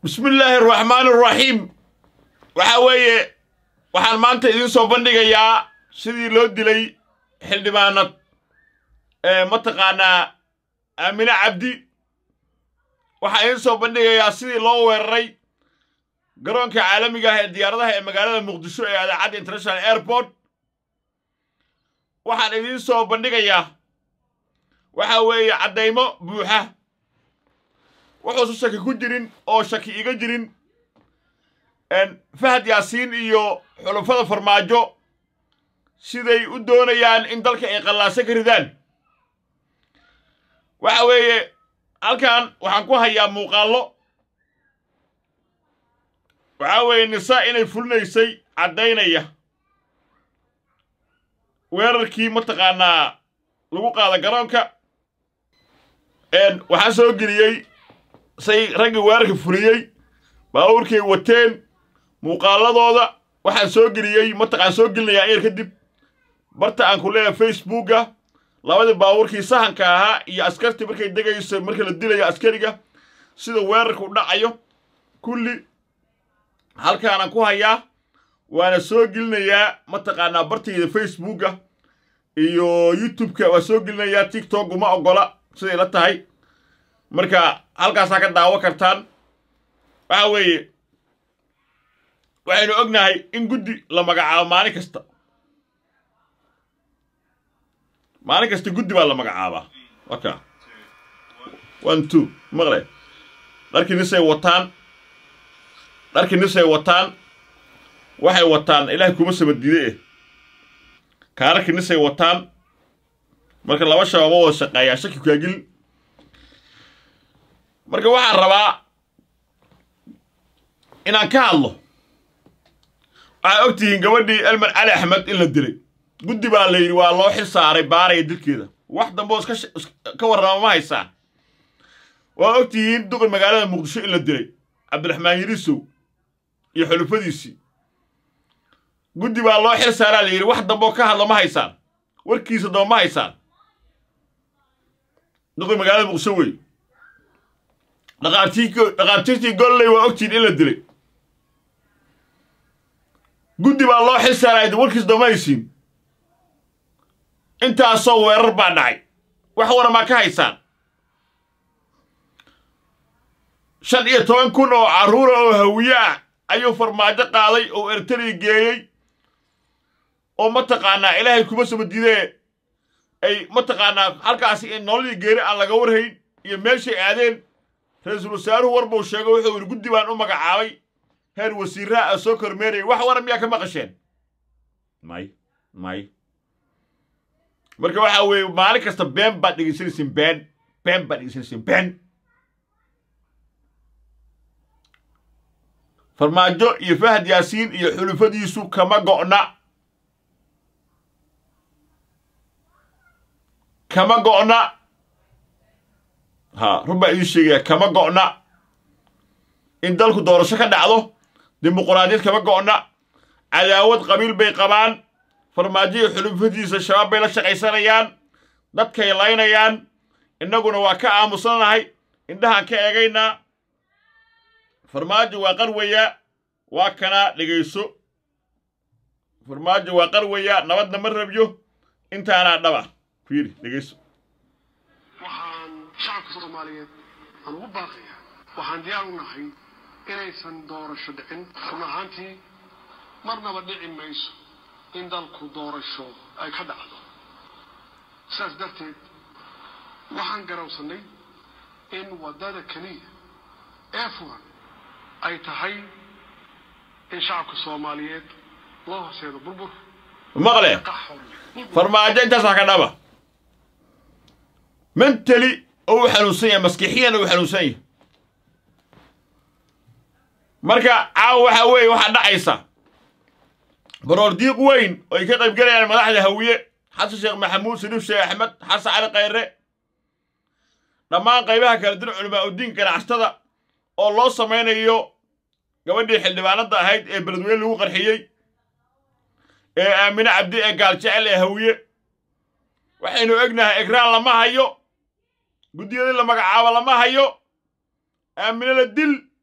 bismi illaahi araxmaan araxiim waxaa weeye waxaan maanta idiin soo bandhigayaa sidii loo dilay xildhibaanad ee mataqaanaa aamine cabdi waxaan idiin soo bandhigayaa sidii loo weeraray garoonka caalamiga ah ee diyaaradaha ee magaalada muqdisho ee adaacadda international airport waxaan idiin soo bandhigayaa waxaa weeye caddaymo buuxa wuxuusan shaki ku jirin oo shaki iga jirin fahad yaasiin iyo xulufada farmaajo siday u doonayaan in dalka ay qallaaso ka ridaan waxa weeye halkan waxaan ku hayaa muuqaallo waxaa weeye nisa inay fulinaysay caddaynaya weerarkii mataqaanaa lagu qaada garoonka waxaan soo geliyey say raggii weerarka fuliyey baabuurkay wateen muuqaaladooda waxaan soo geliyey mataqaan soo gelinayaa ayar kadib barta aan ku leeyahay facebooka labadii baabuurkii sahanka ahaa iyo askartii markay degayso marka la dilayo askariga sida weerarka u dhacayo kulli halkaanaan ku hayaa waana soo gelinayaa mataqaanaa bartayda facebooka iyo youtubeka waa soo gelinayaa tiktok uma oggola siday la tahay marka halkaasaa ka daawo kartaan waxa weeye waxaynu ognahay in guddi la magacaabo maalin kasta maalin kasta guddi baa la magacaabaa waka one two maqle dharkii nisay wataan dharkii nisay wataan waxay wataan ilaahay kuma sabadiide eh kaararkii nisay wataan marka laba shabaaba wada shaqeeyaa shaki kaagil marka waxaan rabaa inaan ka hadlo waxaad og tihiin gabadhii elman cali axmed in la dilay guddi baa la yidhi waa loo xil saaray baaraya dilkeeda wax dambe oo ka warrama ma haysaan waa og tihiin duqi magaalada muqdisho in la dilay cabdiraxmaan yirisow iyo xulufadiisii guddi baa loo xil saaraa la yidhi wax dambe oo ka hadlo ma haysaan warkiisa damba ma haysaan duqi magaalada muqdisho wey dhaqaatiirtii golley waa ogtihiin in la dilay guddi baa loo xil saaraya warkiis dama haysiin intaasoo weerar baa dhacay wax waramaa ka haysaan shan iyo toban kun oo carruura oo hawiye ah ayuu farmaajo qaaday oo ertari geeyey oo mataqaanaa ilaahay kuma sabadidee ay mataqaanaa halkaasi in nololii geeri aan laga warhayn iyo meeshay aadeen ra-iisul wasaaruhu war buu sheego wuxuu yidhi guddi baan u magacaabay heer wasiiraha a soo kormeerayay wax waran miyaa ka maqasheen may may marka waxaa weeye maalin kasta been baad dhegaysanaysiin been been baad dhegaysanaysiin been farmaajo iyo fahad yaasiin iyo xulufadiisu kama go'na kama go'na ha run baa idiin sheegaya kama go'na in dalku doorasho ka dhacdo dimuquraadiyad kama go'na cadaawad qabiil bay qabaan farmaajo iyo xulufadiisa shabaab bay la shaqaysanayaan dadkay laynayaan innaguna waa ka aamusanahay indhahaan ka eegaynaa farmaajo waa qarwaya waa kanaa dhegayso farmaajo waa qarwaya nabadna ma rabyo intaanaa dhaba fiiri dhegayso waxaan shacabka soomaaliyeed aan ugu baaqaya waxaan diyaar u nahay inaysan doorasho dhicin run ahaantii marnaba dhici mayso in dalku doorasho ay ka dhacdo sidaas darteed waxaan garawsannay in waddada keliya ee furan ay tahay in shacabka soomaaliyeed loo horseedo burbur maqle farmaajo intaasaa ka dhaba mentali oo u xanuunsan yahay maskixiyan oo u xanuunsan yahay marka caawa waxaa weeye waxaa dhacaysa baroor diiq weyn oo ay ka qayb galayaan madaxda hawiye xasan sheekh maxamuud sariif sheekh axmed xasan cali khayre dhammaan qaybaha kala dir culamaa udiin ganacsatada oo loo samaynayo gabadhii xildhibaanadda ahayd ee beledweyne lagu qarxiyey ee aamine cabdi ee gaaljecel ee hawiye waxaynu egnahay egraan lama hayo guddiyadii la magacaabo lama hayo aamine la dil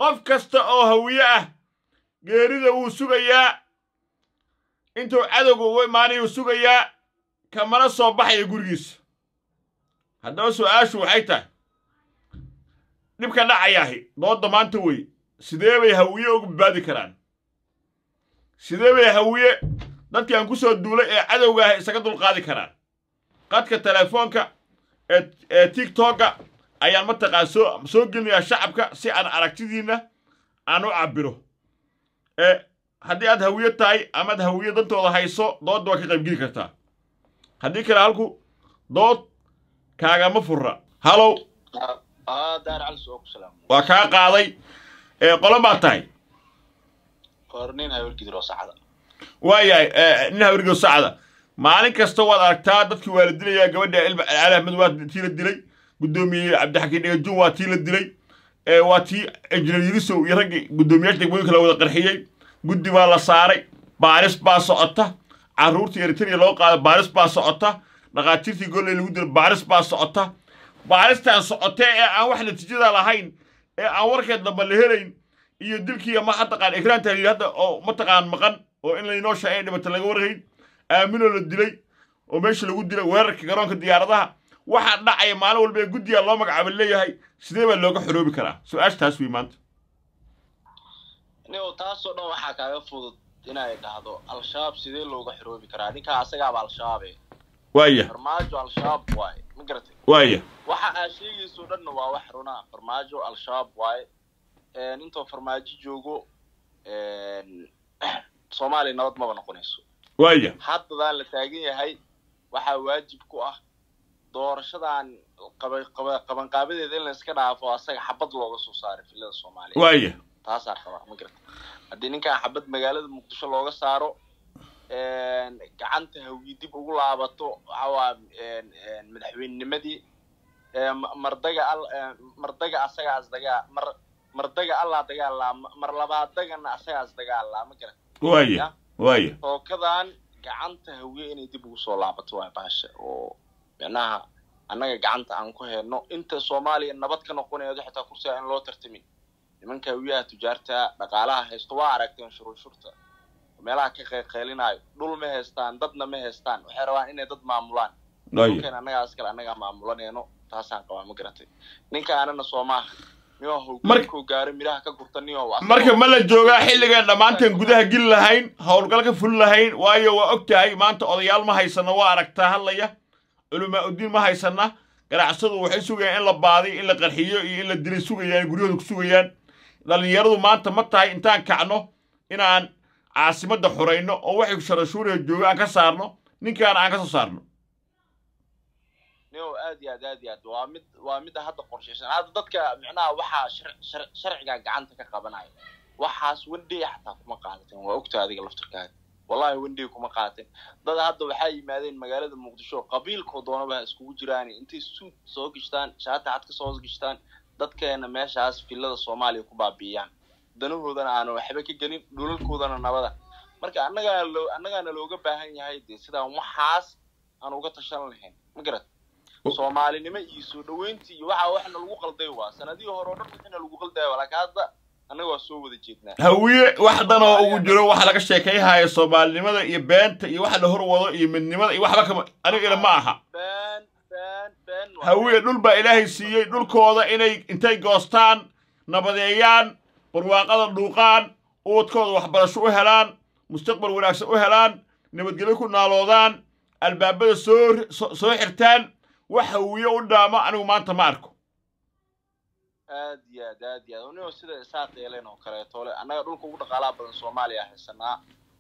qof kasta oo hawiye ah geerida wuu sugayaa intuu cadowga ugu imaanayuu sugayaa kamana soo baxaya gurigiisa haddaba su'aashu waxay tahay dhibka dhacayaahi doodda maanta wey sidee bay hawiye uga badbaadi karaan sidee bay hawiye dadkii aan ku soo duulay ee cadowga ah isaga dulqaadi karaan qadka telefoonka ee ee tiktokga ayaan mataqaan soo soo gelinayaa shacabka si aan aragtidiinna aan u cabbiro ee haddii aad hawiye tahay amaad hawiye dantooda hayso doodda waa ka qaybgeli kartaa haddii kale halku dood kaagama furra halow اه دار على السوق سلام waa kaa qaaday ee qolo baad tahay قرنين هاي ولكي دراسة حدا waayahay nin hawrigo sacda maalin kasta waad aragtaa dadkii waa la dilayaa gabadha ilma cali axmed waa tii la dilay guddoomiye cabdixakiin dhegajun waa tii la dilay ee waa tii injineer yirisow iyo raggii guddoomiyaasha degmooyinka la wada qarxiyey guddi baa la saaray baaris baa socota carruurtii eritrea loo qaaday baaris baa socota dhaqaatiirtii golley lagu dilay baaris baa socota baaristaan socotee ee aan wax natiijada lahayn ee aan warkeed damba la helayn iyo dilkii ama mataqaan ikraan tahliil hadda oo mataqaan maqan oo in laynoo shaacay dhibata laga warhayn aaminoo la dilay oo meesha lagu dilay weerarka garoonka diyaaradaha waxaa dhacaya maalin walba ee guddiga loo magacaaba leeyahay sidee baa looga xoroobi karaa su-aasha taas wey maanta نيو تاسو دون waxaa kaaga fudud inay dhahdo al-shabaab sidee looga xiroobi karaa ninka asagaaba al-shabaab eh waaya farmaajo al-shabaab waaye ma garatay waaya waxa aa sheegayso dhanna waa wax runa farmaajo al-shabaab waaye intoo farmaajo joogo soomaaliya nabad maba noqonayso waaya haddadaan la taagan yahay waxaa waajib ku ah doorashadan qaba- qaba- qabanqaabadeeda in la iska dhaafo asaga xabad looga soo saaray filada soomaaliya waaya taasaa qabaa ma garata haddii ninkan xabad magaalada muqdisho looga saaro gacanta hawi dib ugu laabato waxawaa madaxweynenimadii ma- mardaga al mardaga asagaas dagaa mar mardaga allaa dagaalaa mar labaadagana asagaas dagaalaa ma garata waaya waaya tookadan gacanta hawiye inay dib ugu soo laabato waa baasha oo micnaha annaga gacanta aan ku hayno inta soomaaliya nabad ka noqonayo xitaa kursiga in loo tartamin nimanka hawiyaha tujaarta dhaqaalaha haysto waa aragteen shuruushurta meelaha ka qeylqeylinayo dhul ma haystaan dadna ma haystaan waxay rabaan inay dad maamulaan waaya dhulkeen annagaas kale annagaa maamulanayno taasaan qabaa ma garatay ninka anana soo maaha niyo Marka- hogaankuu gaaro midhaha ka gurta niyo marka ma la joogaa xilligan dhammaanteen gudaha geli lahayn howlgal ka fuli lahayn waayo waa og tahay maanta odayaal ma haysana waa aragtaa hadlaya culamaa uddiin ma haysana ganacsadu waxay sugayaan in la baadiyo in la qarxiyo iyo in la dilay sugayaan guryahooda ku sugayaan dhallinyaradu maanta ma tahay intaan kacno inaan caasimadda xurayno oo waxay sharashuuriya jooga aan ka saarno ninkaana aan ka soo saarno niyo aad iyo aad aad iyo aad waa mid waa midda hadda qorshaysan hadda dadka micnaha waxaa shar- shar- sharciga gacanta ka qabanaya waxaas wendey xataa kuma qaadateen waa ogta adiga laftirkaaga wallahi wendey kuma qaadateen dad hadda waxaa yimaadeen magaalada muqdisho qabiilkoo doonaba ha iskugu jiraan intay suud soo gishtaan shaati cad ka soo gishtaan dadkeena meeshaas filada soomaaliya ku baabi'iyaan danahoodana aanu waxba ka gelin dhulalkoodana nabada marka annagaa loo annagaana looga baahan yahay dee sidaan waxaas aan uga tashan lahayn ma garat soomaalinimo iyo soo dhaweyntii iyo waxa waxna lagu qalday waa sanadihii hore oo dhan wixina lagu qaldaya laakiin hadda annaga waa soo wada jeednaa hawiye wax dan oo ugu jiro waxa laga sheekayhaya soomaalinimada iyo beenta iyo waxa la horwado iyo midnimada iyo waxba kama aniga ila ma aha been been been waa hawiye dhul baa ilaahay siiyey dhulkooda inay intay goostaan nabadeeyaan barwaaqada dhuuqaan ubadkooda waxbarasho u helaan mustaqbal wanaagsan u helaan nabadgelyo ku naaloodaan albaabada soo soo- soo xirtaan wax hawiye u dhaama anigu maanta ma arko aad iyo aad aad iyo aad unio sida isaaq yeeleen oo kaleeto le annaga dhulka ugu dhaqaalaha badan soomaaliya haysanaa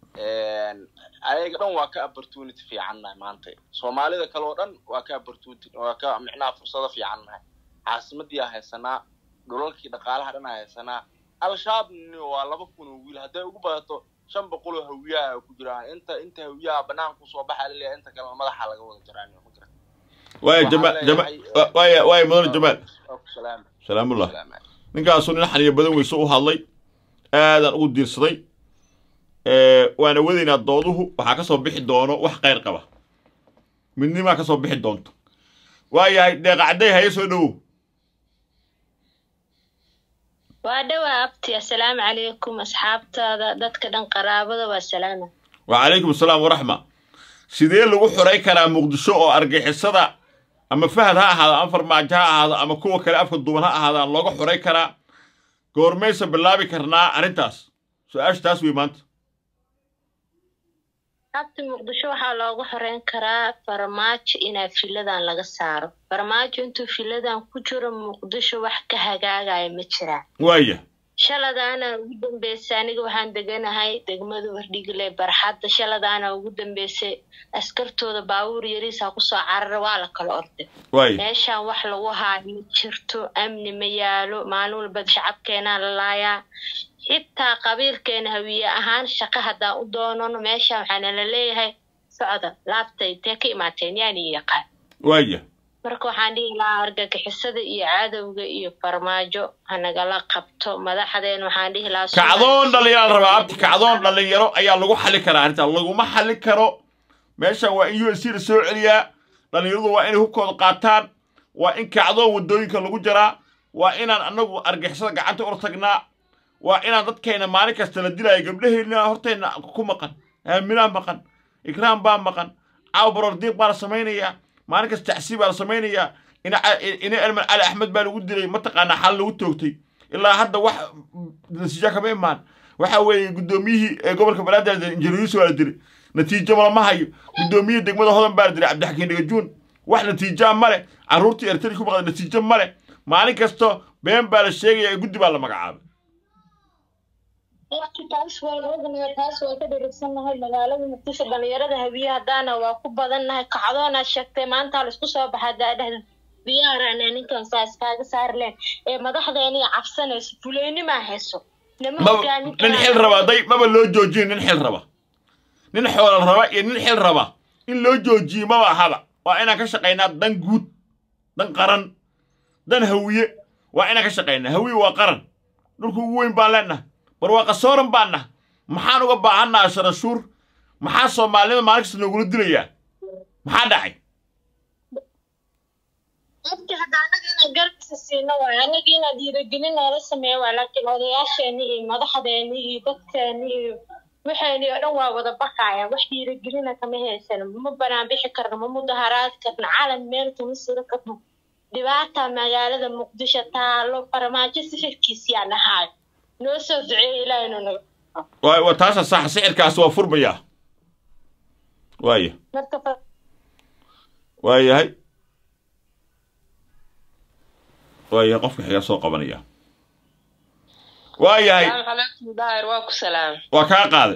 ayaga dhan waa ka opportunity fiicannahay maanta soomaalida kale oo dhan waa ka opportunity waa ka micnaha fursado fiicannahay caasimadii haysanaa dhulalkii dhaqaalaha dhan haysanaa al-shabaabni waa laba kun oo wiil hadday ugu badato shan boqol oo hawiyaha ku jiraan inta inta hawiyaha banaanka kusoo baxa laleeyahay inta kalena madaxa laga wada jiraan ma garan waaya jamaal jamaal waaya waaya mudane jamaal salaam salaamullah salaam ninkaasu nin xaniyo badan weyse u hadlay aadaan ugu diirsaday ee, waana wadaynaa dooduhu waxaa ka soo bixi doono wax qayr qaba midnimaa ka soo bixi doonto waayahay deeqacday haye soo dhowow waa dhowaa abti assalaamu calaykum asxaabtaada dadka dhan qaraabada waa salaama wacalaykum asalaam waraxma sidee lagu xuray karaa muqdisho oo argixisada ama fahad ha ahaado ama farmaajo ha ahaado ama kuwa kale afka duuban ha ahaadaan looga xuray karaa goormaysa bilaabi karnaa arrintaas su-aasha taas wey maanta abti muqdisho waxaa loogu xoreyn karaa farmaajo inaa filadan laga saaro farmaajo intuu filadan ku jiro muqdisho wax ka hagaagaya ma jiraan waaya shaladaana ugu dambeysay aniga waxaan deganahay degmada wardhigle barxadda shaladaana ugu dambeysay askartooda baabuur yariisa kusoo carara waa la kala orday waaya meeshaan wax lagu haayo ma jirto amni ma yaalo maalin walba shacabkeenaa la laayaa xitaa qabiilkeena hawiye ahaan shaqo haddaan u doonano meeshaan waxaana la leeyahay socda laabta intee ka imaateen yaani yaqaan waaya marka waxaan dhihi lahaa argagixisada iyo cadowga iyo farmaajo hanagala qabto madaxdeen waxaan dhihi lahaa kacdoon dhalinyaro la rabaa abti kacdoon dhalinyaro ayaa lagu xali karaa arrintaa laguma xali karo meeshan waa in u s c la soo celiyaa dhalinyaradu waa inay hubkooda qaataan waa in kacdoon waddooyinka lagu jaraa waa inaan annagu argixisada gacanta ula tagnaa waa inaan dadkeena maalin kasta la dilaayo gabdhaheenna horteenna ku maqan aaminaa maqan ikraam baa maqan caaw barordiiq baa la samaynayaa maalin kasta tacsiib baa la samaynayaa ina ina elman cali axmed baa lagu dilay mataqaanaa xal lagu toogtay ilaa hadda wax natiijo kama imaan waxa weeye guddoomiyihii ee gobolka banaadir injineeriyisu waa la dilay natiijo malama hayo guddoomiyihii degmada hodan baa la dilay cabdixakiin dhigajuun wax natiijaa ma leh carruurtii ertari ku maqda natiijo ma leh maalin kasto been baa la sheegaya ee guddi baa la magacaabay taas waan ognahay taas waan ka dherigsannahay magaalada muqdisho dhalinyarada habiye haddaana waa ku badannahay kacdoonaa sheegtay maanta laisku soo baxa daadhehda diyaarana ninkan saas kaaga saari leen ee madaxdeeniya cabsanayso fuleynimaa hayso nama maba hogaamin nin xil raba day maba loo joojin nin xil raba nin xoolo raba iyo nin xil raba in loo joojiyo maba ahaba waa inaan ka shaqaynaa dan guud dan qaran dan hawiye waa inaan ka shaqaynaa hawiye waa qaran dhulku ugu weyn baan leenahay barwaaqa sooran baan nahay maxaan uga baahannaha sharashuur maxaa soomaalinima maalin kasta noogula dilayaa maxaa dhacay Dadka hadda anaga inaan garabkiisa siino waay anaga inaan dhiirigelin noola sameeyo waay laakiin odayaasheeni iyo madaxdeeni iyo dadkeeni iyo waxeeni oo dhan waa wada baqaya wax dhiirigelina kama haysano ma banaan bixi karno ma mudaharaad karno calan meel kama siro karno dhibaata magaalada muqdisho taalo farmaajo sixirkiisiyaa nahaay noo soo duceeya ilaahay inuu naga waa waa taasa sax sixirkaas waa furmayaa waaya marka fa- waayahay waayahay qofka xiga soo qabanaya waayahay السلام عليكم داير واكو سلام waa kaa qaaday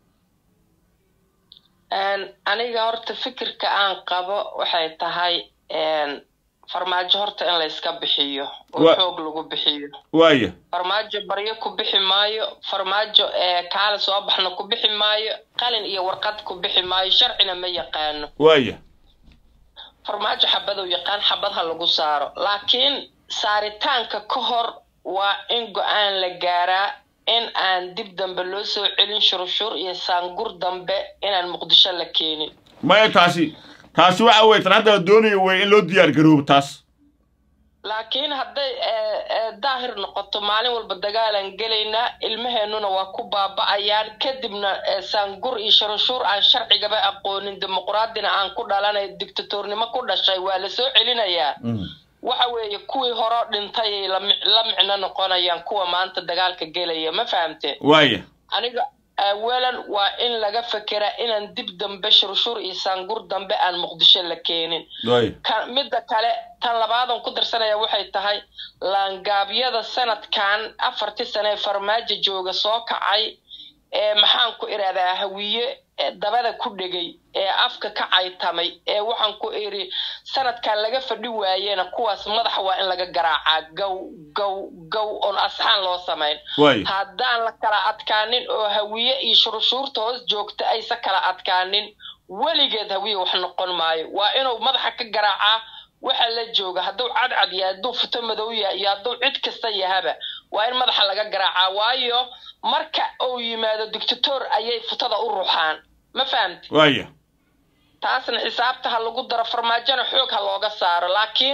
Een, aniga horta fikirka aan qabo waxay tahay een, farmaajo horta in la iska bixiyo oo Wa- xoog lagu bixiyo waaya farmaajo baryo ku bixi maayo farmaajo ee kaala soo baxna ku bixi maayo qalin iyo warqad ku bixi maayo sharcina ma yaqaano waaya farmaajo xabaduu yaqaan xabad ha lagu saaro laakiin saaritaanka ka hor waa in go-aan la gaaraa in aan dib dambe loo soo celin shurushur iyo saangur dambe inaan muqdisho la keenin maya taasi taasi waxa weye tan hadda la doonayo wey in loo diyaar garoobo taas laakiin hadday eh, eh, daahir noqoto maalin walba dagaalaan gelaynaa ilmaheennuna waa ku baaba'ayaan kadibna eh, saangur iyo shurushur aan sharcigaba aqoonin dimuqraadina aan ku dhalanay dictatornimo ku dhashay waa la soo celinayaa waxa weeye kuwii hore dhintayay la mic- la micno noqonayaan kuwa maanta dagaalka gelaya ma fahamte waaya aniga awalan waa in laga fekeraa inaan dib dambe shurshur iyo saangur dambe aan muqdisho la keenin waaya ka midda kale tan labaadan ku darsanaya waxay tahay laangaabyada sanadkan afartii sane ee farmaajo jooga soo kacay ee maxaan ku irahdaa hawiye ee dabada ku dhegay ee afka ka caytamay ee waxaan ku iri sanadkan laga fadhi waayena kuwaas madaxa waa in laga garaacaa gow gow gow oon asxaan loo samayn waaya haddaan la kala adkaanin oo hawiye iyo shururshuurta hoos joogta aysa kala adkaanin weligeed hawiye wax noqon maayo waa inuu madaxa ka garaacaa waxa la jooga hadduu cadcad yahay hadduu futo madow yahay iyo hadduu cid kasta yahaba waa in madaxa laga garaacaa waayo marka uu yimaado dictator ayay futada u ruxaan ma fahamti waaya taasna xisaabta ha lagu daro farmaajona xoog ha looga saaro laakiin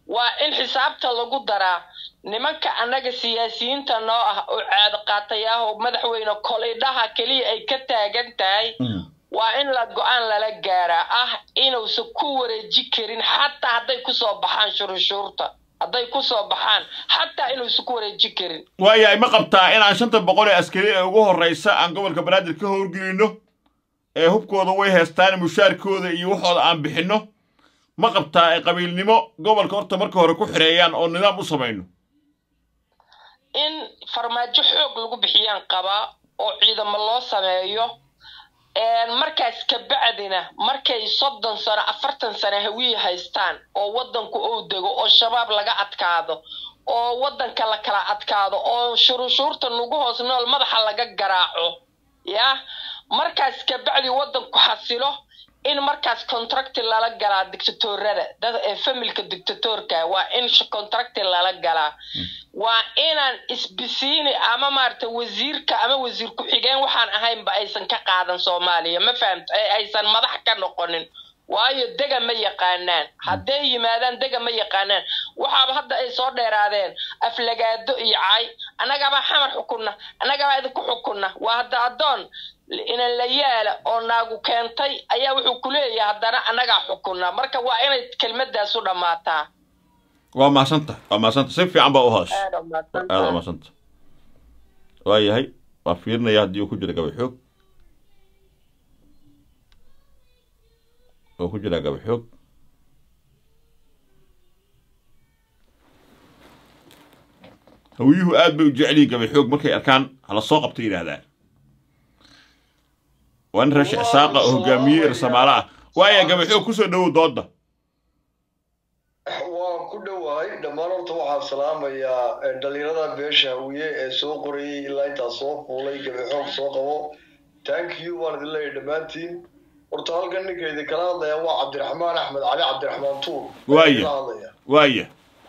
waa in xisaabta lagu daraa nimanka annaga siyaasiyiinta noo ah oo caado qaatayaah oo madaxweyne kolidhaha keliya ay ka taagan tahay waa in la go-aan lala gaaraa ah inuusan ku wareeji karin xataa hadday kusoo baxaan shuruushuurta hadday kusoo baxaan xataa inuusan ku wareeji karin waayahay ma qabtaa inaan shanta boqol ee askari ee ugu horraysa aan gobolka banaadir ka howlgelino ee hubkooda way heestaan mushaarkooda iyo waxooda aan bixinno ma qabtaa ay qabiilnimo gobolka horta marka hore ku xireeyaan oo nidaam u samayno in farmaajo xoog lagu bixiyaan qabaa oo ciidamo loo sameeyo markaas kabacdina markay soddon sano afartan sano hawiye haystaan oo waddanku ou dego oo shabaab laga adkaado oo waddanka la kala adkaado oo shuruushuurta nugu hoos nool madaxa laga garaaco yah markaas kabacdi waddanku xasilo in markaas contracti lala galaa dictatorada dad ee familka dictatorka waa in contracti lala galaa waa inaan isbisiini ama maarata wasiirka ama wasiir ku-xigeen waxaan ahaynba aysan ka qaadan soomaaliya ma fahamta aysan madax ka noqonin waayo dega ma yaqaanaan hadday yimaadaan dega ma yaqaanaan waxaaba hadda ay soo dheeraadeen aflagaado iyo cay annagabaa xamar xukunna annagabaa idinku xukunna waa hadda addoon inan la yaala oo naagu keentay ayaa wuxuu ku leeyahay haddana annagaa xukunna marka waa inay kelmadaasu dhammaataa waa mahadsanta waa mahadsanta si fiican baa u hoos aada aada u mahadsanta waa yahay waa fiirinaya haddii uu ku jira gabaxoog oo ku jira gabaxoog hawiyuhu aad bay u jecel yihiin gabaxoog markay arkaan hala soo qabta yidhaahdaan waa nin rashi isaaqa oo hogaamiye irsamaalo ah waaya gabaxoog kusoo dhowow dooda waan ku dhowahay dhammaan horta waxaan salaamayaa dhalinyarada beesha hawiye ee soo qorayay ilaa intaa soo fuulay gabaxoog soo qabo thank you waan idin leeyahay dhammaantiin horta halkan ninka idin kala hadlaya waa cabdiraxmaan axmed cali cabdiraxmaan tuur Waaya. kala hadlaya waaya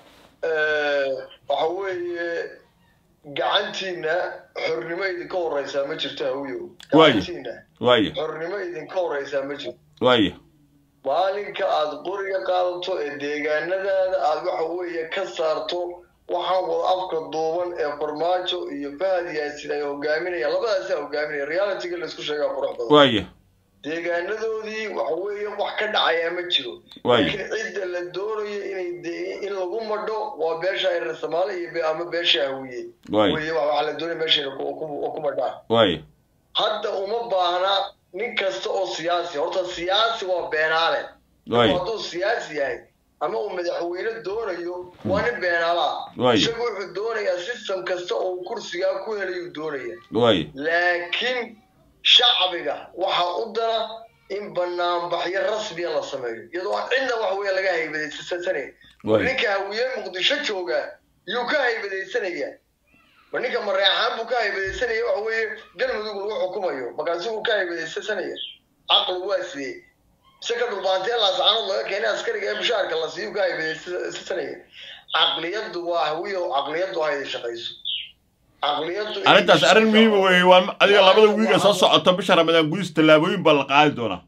waxa weeye gacantiina xornimo idinka horeysaa ma jirto hawiyow Waaya. gacantiina waaya xornimo idinka horeysaa ma jirto waaya maalinka aad qoriga qaadato ee deegaanadaada aad waxa weeye ka saarto waxaan wada afka duuban ee farmaajo iyo fahad yaasin ay hogaaminayaan labadaasaa hogaaminaya realityga laysku sheegaa qurux badan waaya deegaanadoodii waxa weeye wax ka dhacayaa ma jiro Waaya. laakiin cidda la doonayo inay de- in lagu madho waa beesha reer soomaali iyo be- ama beesha hawiye Waaya. weye wa- waxaa la doonaya meesha inay ku- ku ku madhaan waaya hadda uma baahna nin kasta oo siyaasi horta siyaasi waa beenaale Waaya. hadduu siyaasi yahay ama uu madaxweyne doonayo waa nin beenaala ah Waaya. isagu wuxuu doonayaa system kasta oo uu kursigaa ku helayuu doonaya waaya laakiin shacbiga waxaa u dana in banaanbaxyo rasmiya la sameeyo iyadoo aan cidna wax weeye laga haybadaysanayn Waaya. ninka hawiye muqdisho jooga yuu ka haybadaysanaya ma ninka mareexaan buu ka haybadaysanaya waxa weeye galmudug lagu xukumayo markaasi uu ka haybadaysanaya caqli waa sidee mise ka dhulbaantee laascaanood laga keenay askariga ee mushaharka la siiyu ka haybadaysanaya caqliyaddu waa hawiye oo caqliyaddu ha idin shaqayso caqliyaddu inay arrintaas arrin shaqayso. muhiima weeye waa adiga labada wiiga soo socota bisha ramadaan gudis tallaabooyin baa la qaadi doonaa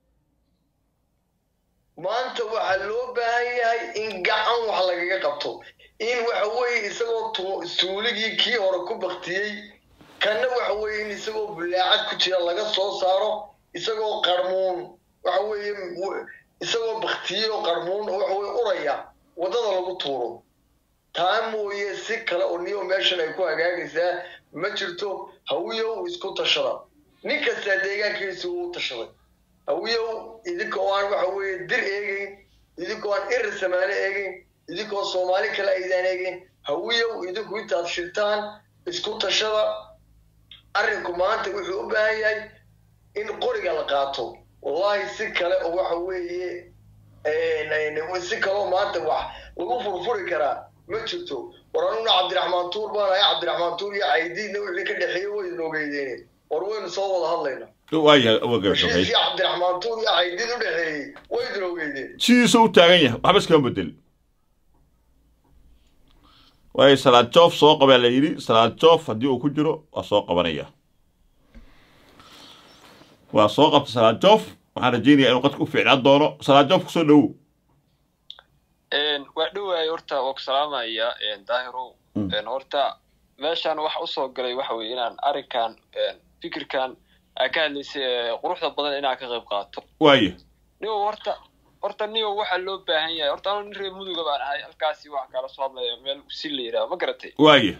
maanta waxaa loo baahan yahay in gacan wax lagaga qabto in waxa weeye isagoo tu- suuligii kii hore ku baktiyey kanna waxa weeye in isagoo bulaacad ku jira laga soo saaro isagoo qarmuun waxa weeye w- isagoo baktiyey oo qarmuun oo waxa weye uraya waddada lagu tuuro taa mooye si kale oo niyo meeshan ay ku hagaagaysaa ma jirto hawiyow isku tashada nin kastaa deegaankiisa uu tashaday hawiyow idinka oo aan waxa weeye dir eegeyn idinkoo aan iri samaale eegeyn idinkoo soomaali kale aydaan eegeyn hawiyow idinku intaad shirtaan isku tashada arrinku maanta wuxuu u baahan yahay in qoriga la qaato wallahi si kale oo waxa weeye si kaloo maanta wax lagu furfuri karaa ma jirto war anuna cabdiraxmaan tuur baan ahay cabdiraxmaan tuur iyo caydiidna wixii ka dhexeeyey waynu ogeydeene war waynu soo wada hadlayna waaya waa gabaxoogay heshiiskii cabdiraxmaan tuur iyo caydiid u dhexeeyey waynu ogeydeen sidiisa u taagan yahay waxba iskama bedel waayo salaad joof soo qabaa la yidhi salaad joof haddii uu ku jiro waa soo qabanaya waa soo qabta salaad joof waxaan rajaynayaa inuu qadka u fiicnaan doono salaad joof kusoo dhowow waa dhowaay horta waa ku salaamaya daahirow Mm. horta meeshaan waxa usoo galay waxa weye inaan arrinkan fikirkan aa ka hadlaysay ee quruxda badan inaan ka qayb qaato waaye nigo horta horta nigo waxaa loo baahan yahay horta anu nin reer muduga baan ahay halkaasi wax kala soo hadlaya meel usi la yidhaha ma garatay waaye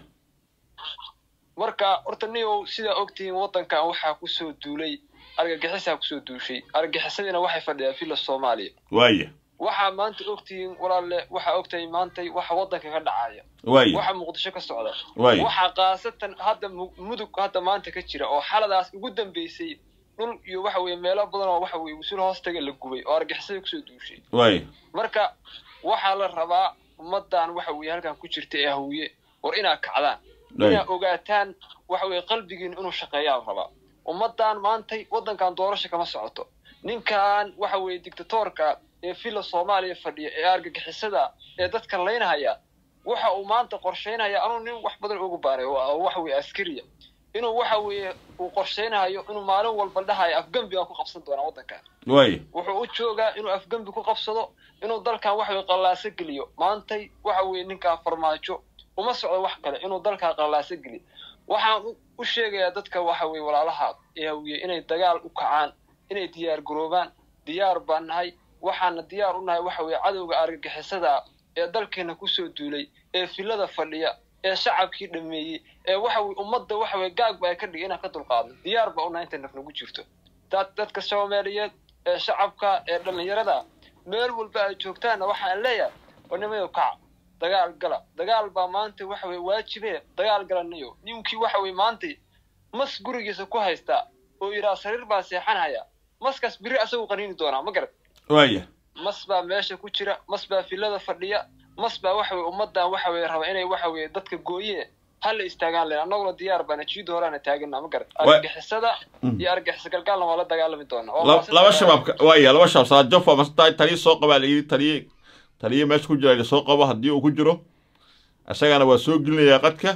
marka horta nigo sidaa ogtihiin waddankan waxaa kusoo duulay argagixisaa kusoo duushay argagixisadiina waxay fadhiyaa villa soomaaliya waaye waxaa maanta ogtihiin walaalle waxaa ogtahay maantay waxa waddanka ka dhacaya waaye waxa muqdisho ka socda waaye waxaa kaasatan hadda mu- mudug hadda maanta ka jira oo xaladaas ugu dambeysay dhul iyo waxa weye meelo badan oo waxa weye wasuul hoostaga la gubay oo argixisada kusoo duushay waaye marka waxaa la rabaa ummadan waxa weye halkan ku jirta ee hawiye war inaa kacdaan waaye inaa ogaataan waxa weye qalbigiin inuu shaqeeyaa la rabaa ummadan maantay waddankan doorasho kama socoto ninkan waxa weye dictatorka ee villa soomaaliya fadhiya ee argagixisada ee dadka laynahaya waxa uu maanta qorshaynaya anuu nin wax badan ugu baaray oo oo waxa weye askariya inuu waxa weeye uu qorshaynayo inuu maalin walba dhahayo afgembi aan ku qabsan doonaa waddankan waaye wuxuu u joogaa inuu afgembi ku qabsado inuu dalkan waxa weye qallaaso geliyo maantay waxa weye ninkan farmaajo uma socdo wax kale inuu dalkan qallaaso geliyo waxaan u- u sheegayaa dadka waxa weye walaalaha ee hawiye inay dagaal u kacaan inay diyaar garoobaan diyaar baan nahay waxaana diyaar u nahay waxa weye cadowga argagixisada ee dalkeena kusoo duulay ee filada fadhiya ee shacabkii dhameeyey ee waxa weye ummadda waxa weye gaagba ay ka dhigay inaan ka dulqaadno diyaar baa unahay intay naf nagu jirto dad dadka soomaaliyeed ee shacabka ee dhallinyarada meel walba ay joogtaanna waxaan leeyahay wanimayo kaca dagaal gala dagaal baa maanta waxa weye waajibe dagaal galanayo ninkii waxa weye maanta mas gurigiisa ku haystaa oo yidhaha sariir baan seexanaya maskaas biri asagu qaniini doonaa ma garad waaye mas baa meesha ku jira mas baa filada fadhiya mas baa waxa weye ummadan waxa weye raba inay waxa weye dadka gooye hala istaagaan len annaguna diyaar baana jiida horaana taagana ma garad Wa- argagixisada Mm. iyo argagixisa galgaalna waa la dagaalami doonaa Waa La- maasin laba dagaal. shabaab waaye laba shabaab saajof ama ta- taliye soo qabaa la yidhi taliye taliye meesha ku jira la soo qabo haddii uu ku jiro isagana waa soo gelinayaa qadka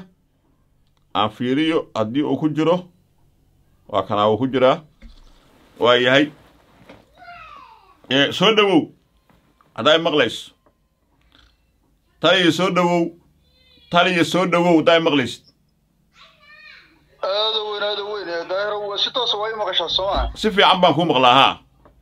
aan fiiriyo haddii uu ku jiro waa kanaa uu ku jiraa waa yahay Ee, soo dhowow haddaa maqlayso taliye soo dhowow taliye soo dhowow haddaa maqlaysid aada weyn aada weyn ee daahiro si toosa waa i maqashaa sooma si fiican baan kuu maqlaa haa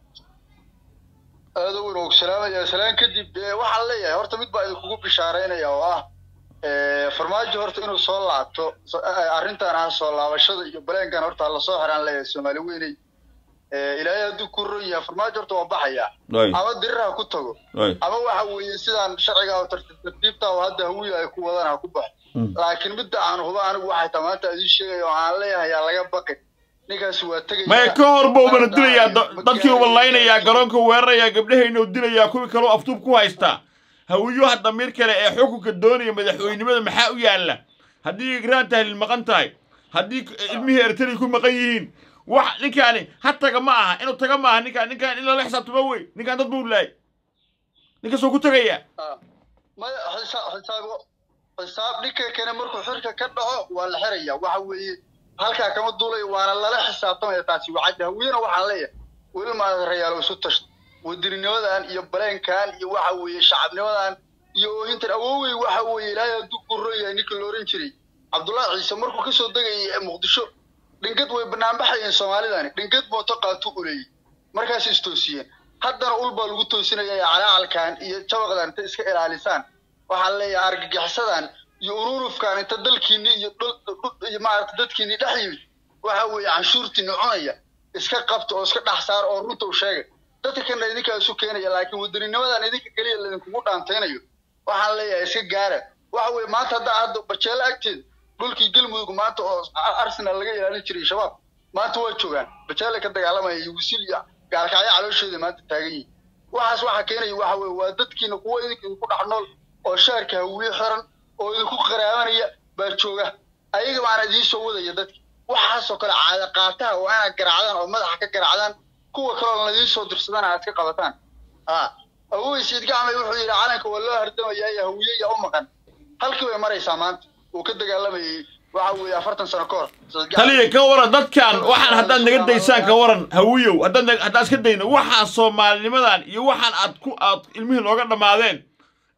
aada weyn oo ku salaamaya salaan kadib ee waxaan leeyahay horta mid baa idinkugu bishaaraynaya oo ah ee, farmaajo horta inuu soo laabto so- ee, arrintan ah soo laabashada iyo baleenkan horta lasoo xiraan leeyahay soomaali weyney ee, ilaahay hadduu ku ron yahay farmaajo horta waa baxaya waay ama dirir ha ku tago waay ama waxa weeye sidaan sharciga oo tartiib tartiibta oo hadda hawiya ay ku wadaan ha ku baxo Mm. laakiin midda aan huba anigu waxay tahay maanta idiin sheegaya oo aan leeyahay yaa laga baqin ninkaasi waa tegaya maya ka hor buu bana dilayaa da- dadkii uba laynayaa garoonka weerarayaa gabdhahayna u dilayaa kuwii kaloo aftuub ku haystaa hawiyuha damiir kale ee xukunka doonaya madaxweynimada maxaa u yaalla haddii igraan tahlil maqan tahay haddii ilmihii ertari ku maqan yihiin wax ninkaani ha taga ma aha inuu taga ma aha ninkaan ninkaan in lala xisaabtamo wey ninkaan dad buu laayay ninkaasoo ku tegayaa Ah, maya xisaab xisaab xisaab dhinka kale markuu xirka ka dhaco waa la xiraya waxa weeye halkaa kama duulayo waana lala xisaabtamaya taasi wacadda hawiyena waxaan leeyahay weli maarayaalo isu tashto wadirinimadan iyo baleenkan iyo waxa weeye shacabnimadan iyo oohintan awoowey waxa weeye ilaahay hadduu gurro yahay ninkii la oran jiray cabdullaahi ciise markuu kasoo degayay ee muqdisho dhingad way banaanbaxayeen soomaalidani dhingad mooto qaatu uleeyey markaas istoosiyeen haddana ul baa lagu toosinaya calaacalkan iyo jabaqdan inta iska ilaalisaan waxaa leeyahay argagixisadan iyo ururufkan inta dalkiini iyo dhul- dhul- iyo maarata dadkiini dhex yimid waxa weeye canshuurtiini cunaya iska qabta oo iska dhex saar oo runta u sheega dadka kana idinkaa isu keenaya laakiin wadaninimadan idinka keliya laydinkugu dhaantaynayo waxaan leeyahay iska gaara waxa weeye maanta haddaa hadda bajeelo agteeda dhulkii galmudug maanta oo arsenal laga ilaalin jiray shabaab maanta waa joogaan bajeelay ka dagaalamaya iyo wisil iyo gaalkacyo calooshooda maanta taagan yihin waxaas waxaa keenaya waxa weeye waa dadkiina kuwa idinka idinku dhex nool oo shaarka hawiye xiran oo idinku qaraabanaya baa jooga ayaga baana idiin soo wadaya dadki waxaasoo kale caada qaataha waa inaad garaacdaan oo madaxa ka garaacdaan kuwa kaloo ladiin soo dirsadana aad ka qabataan a awowey siid gacmay wuxuu yidhi calanka waa loo hardamayaa iyo hawiye ya u maqan halkii bay maraysaa maanta uu ka dagaalamayay waxa weeye afartan sano ka hor Sayid Gacmay- taliya ka waran dadkan waxaan haddaad naga daysaan ka waran hawiyow haddaad nag- haddaad iska dayno waxaa soomaalinimadan iyo waxaan aad ku aad ilmihii nooga dhammaadeen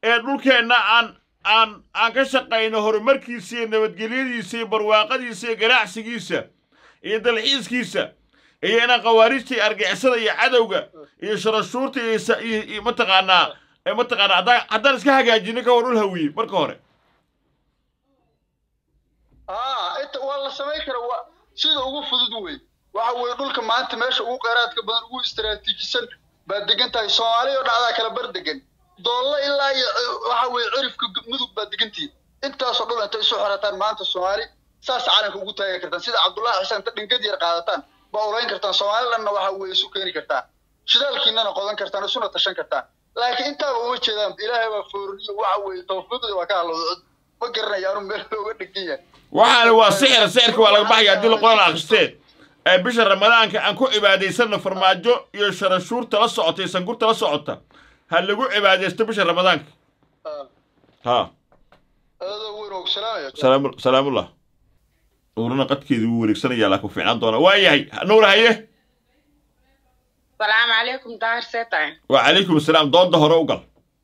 ee dhulkeenna aan aan aan ka shaqayno horumarkiisa iyo nabadgelyadiisa iyo barwaaqadiisa iyo ganacsigiisa iyo dalxiiskiisa iyo inaan khawaarijta iyo argixisada iyo cadowga iyo sharashuurta iyo sa- iyo iyo mataqaanaa ee mataqaanaa haddaan haddaan iska hagaajino ka hor dhul hawiye marka hore aa inta waa la samayn kara waa sida ugu fudud wey waxa weeye dhulka maanta meesha ugu kheyraadka badan ugu istaraatiijisan baad degan tahay soomaaliya oo dhacdaa kala bar degan doollo ilaa iyo ci- waxa weeye cirifka gu- mudug baad degantihin intaasoo dhul intay isu xirataan maanta soomaali saas calanka ugu taagi kartaan sida cabdullahi xisaan inta dhingad yar qaadataan baa ulayn kartaan soomaalilanna waxa weeye isu keeni kartaan shidaalkiinana qodan kartaan isuna tashan kartaan laakiin intaaba uma jeedaan ilaahay baa foorniyo waxa weeye tawfiiqda waa ka halowda ma garanaya anu meel looga dhegan yahay waxaana waa sixir sixirka waa laga baxaya haddii la qoran akhristee ee bisha ramadaanka aan ku cibaadaysanno farmaajo iyo sharashuurta la socota iyo sangurta la socota ha lagu cibaadaysto bisha ramadaanka Ah, ha adoo weyn oo salaamaya salaamu- salaamullah nuurana qadkeedu wuu wareegsanayaa laakiin fiicnaan doona waa yahay nuur haye salaamu calaykum daahir seetahay wacalaykum asalaam doonda hore u gal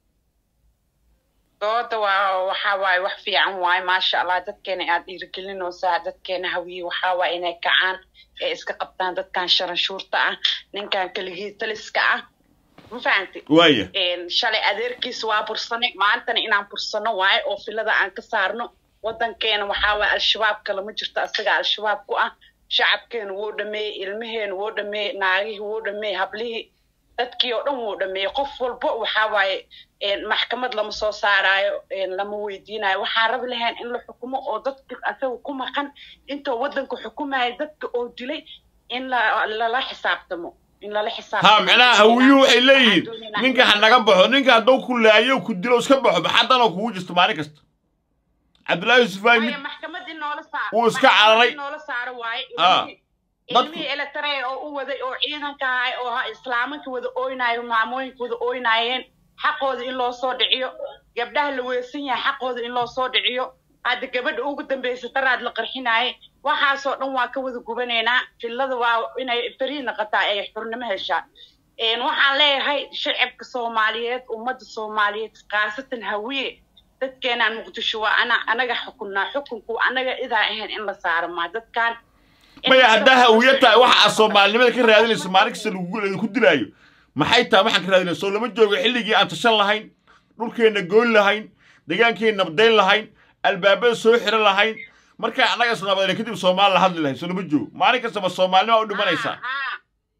dooda waa waxa waaye wax fiican waaye maasha allah dadkeena aad dhiirigelinaysaa dadkeena hawiye waxaa waaye inay kacaan ee iska qabtaan dadkan sharanshuurta ah ninkan keligii taliska ah ma fahanti waaya shalay adeerkiis waa bursanay maantana inaan bursano waaye oo filada aan ka saarno wadankeena waxaa waaye al-shabaabka lama jirto asaga al-shabaab ku ah shacabkeena wuu dhameeyey ilmaheena wuu dhameeyey naagihii wuu dhameeyey hablihii dadkii oo dhan wuu dhameeyey qof walbo waxaa waaye een, maxkamad lama soo saaraayo een, lama weydiinayo waxaan rabi lahayn in la xukumo oo dadka asaga ku maqan intoo wadanka xukumaya dadka oo dilay in la- lala xisaabtamo in lala xisaabtamo ha micnaha hawiyuhu waxay leeyihiin ninka ha naga baxo ninka hadduu ku laayo ku dilo iska baxo maxaa danoo kugu jirto maalin kasta cabdullaahi yusuf waa mid Waayo maxkamad in noola saaro Wuu iska maxkamad cararay. in noola saaro waaye Ah. ilmihii Dadku- ilmihii eletare oo u waday oo ciidanka ahay oo ha islaamanka wada ooynaayo maamooyinka wada ooynaayeen xaqooda in loo soo dhiciyo gabdhaha la weesan yahay xaqooda in loo soo dhiciyo hadda gabadha ugu dambaysa daraad la qarxinaaye waxaasoo dhan waa ka wada gubanaynaa fillada waa inay farii noqotaa ay xurnimo heshaa Een, waxaan leeyahay shacabka soomaaliyeed ummadda soomaaliyeed khaasatan hawiye dadkeenaan muqdisho waa ana anaga xukunnaa xukunku anaga idaa ahayn in la saaro maa dadkan maya haddaa hawiye tahay waxa aad soomaalinimada ka raadinayso maalin kasta lagu lagu dilaayo maxay tahay waxaan ka raadinayso soo lama joogo xilligii aan tashan lahayn dhulkeenna goyn lahayn deegaankeenna nabdayn lahayn albaabada soo xiran lahayn markaa annaga isnabadayna kadib soomaali la hadli lahayn soo lama joogo maalin kastaba soomaalinima u dhimanaysaa Ha,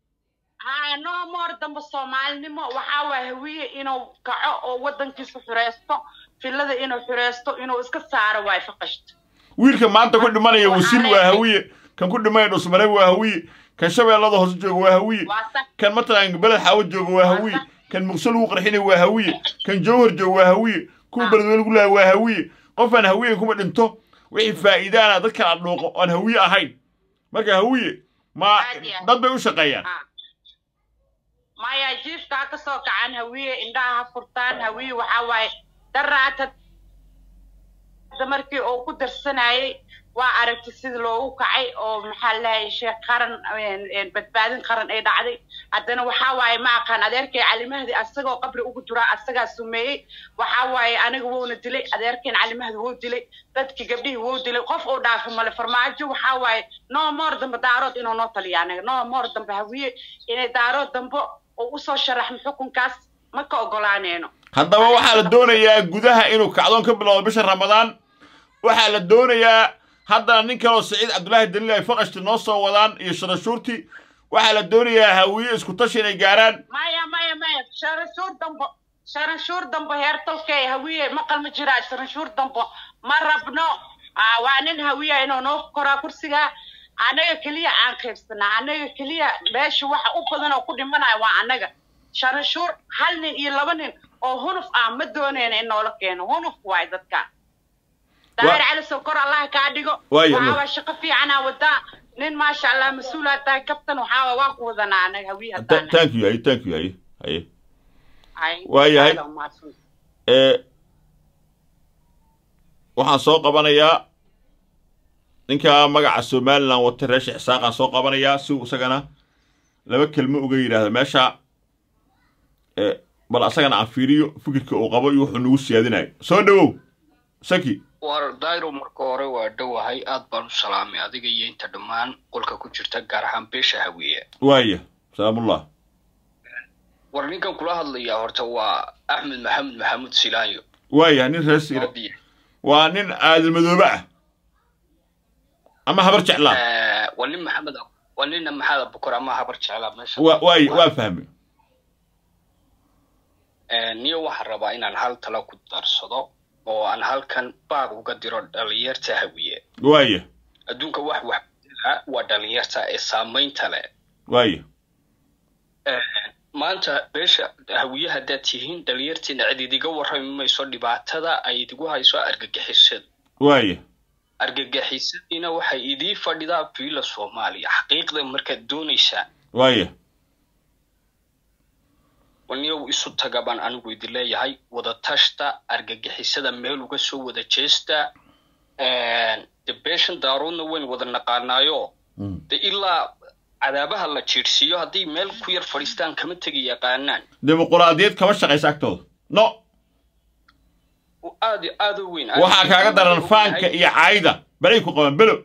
ha no more dambe soomaalinimo waxaa waaya hawiye inuu kaco oo wadankiisa xureysto filada inuu xureysto inuu iska saaro waay faqashta wiilka maanta ku dhimanaya Waxaa wasiil waa leeyahay- hawiye kan ku dhimanaya dhusmare waa hawiye kan shabeellada hoose jooga waa hawiye waa sax kan matalan beled xaawo jooga waa hawiye kan muqsal lagu qarxinaya waa hawiye kan jawhar jooga waa hawiye kuwa beledweyne lagu laaya waa hawiye qofaan hawiye kuma dhinto wixii faa'iidaana dadkan aan dhuuqo oon hawiye ahayn marka hawiye ma Aad iyo aad. dad bay u shaqeeyaan Ha. maya jiifka ha kasoo kacaan hawiye indhaha ha furtaan hawiye waxaa waaye daraata markii uu ku darsanayay waa aragtay sida loogu kacay oo maxaa lahay sheekh qaran een, een, badbaadin qaran ay dhacday haddana waxaa waaye ma aqaan adeerkay calimahdi asagoo qabri ugu jiraa asagaa sumeeyey waxaa waaye aniga wuuna dilay adeerkeen calimahdi wuu dilay dadkii gabdhihii wuu dilay qof uu dhaafo male farmaajo waxaa waaye no more dambe daarood inuu noo taliya aniga no more dambe hawiye inay daarood dambe oo usoo sharaxmo xukunkaas ma ka ogolaaneyno haddaba waxaa la doonayaa gudaha inuu kacdoon ka bilowdo bisha ramadaan waxaa la doonayaa haddana nin kaloo saciid cabdulaahi daliil ay faqashti noo soo wadaan iyo sharashuurti waxaa la doonayaa hawiye isku tashi inay gaaraan maya maya maya sharanshuur dambo sharanshuur dambo heer tolkey hawiye maqal ma jiraa sharanshuur dambo ma rabno Ah, waa nin hawiya inuu noo koraa kursiga anaga keliya aan qaybsanaa anaga keliya meesha waxa u badan oo ku dhimanayo waa anaga sharanshuur hal nin iyo laba nin oo hunuf ah ma doonayna in noola keeno hunuf waay dadka daahir cali sokor allah kaa dhigo Waayo, waxaa Allah. waa shaqo fiicanaa wadaa nin maasha allah mas-uulaa tahay kabtan waxaa waa waa ku wadanaa anaga hawiye Ta- haddaan thank you haye thank you haye haye Ay, waayahay. aad u mahadsan. ee waxaan soo qabanayaa ninka magaca somalilan wata reesha xisaaqaan soo qabanayaa si uu isagana laba kelmo uga yidhaahdo meesha ee bal asagana aan fiiriyo fikirka uu qabo iyo wuxuu nagu siyaadinayo soo dhowow saki war dairo marka hore waa dhowahay aad baan u salaamay adiga iyo inta dhammaan qolka ku jirta gaar ahaan beesha hawiye waaya salaamullah war ninkan kula hadlayaa horta waa axmed maxamed maxamuud silaanyo waaya nin reer siira waa nin aadil madoobe ah ama habar jeclaa Eh, waa nin maxamed waa nina maxamed abukar ama habar jeclaa meesha wa waaya waa fahmay Eh, niyo waxaan rabaa inaan hal talo ku darsado oo aan halkan baag uga diro dhalinyarta hawiye waaya adduunka wax wax bedela waa dhalinyarta ee saamaynta leh waaya Eh, maanta beesha hawiye haddaad tihiin dhalinyartiina cid idiga warrami mayso dhibaatada ay idigu hayso argagixisada waaya argagixisadiina waxay idii fadhidaa fiila soomaaliya xaqiiqda markaad doonaysaan waaya waniyow isu taga baan anigu idin leeyahay wada tashta argagixisada meel uga soo wada jeesta de beeshan daaroodna wayn wada naqaanaayo de ilaa cadaabaha la jiirsiiyo hadday meel ku yar fadhiistaan kama tegi yaqaanaan dimuquraadiyad kama shaqaysa agtooda no aad aad u weyn waxaa kaaga daran faanka iyo caayda balay ku qaban belo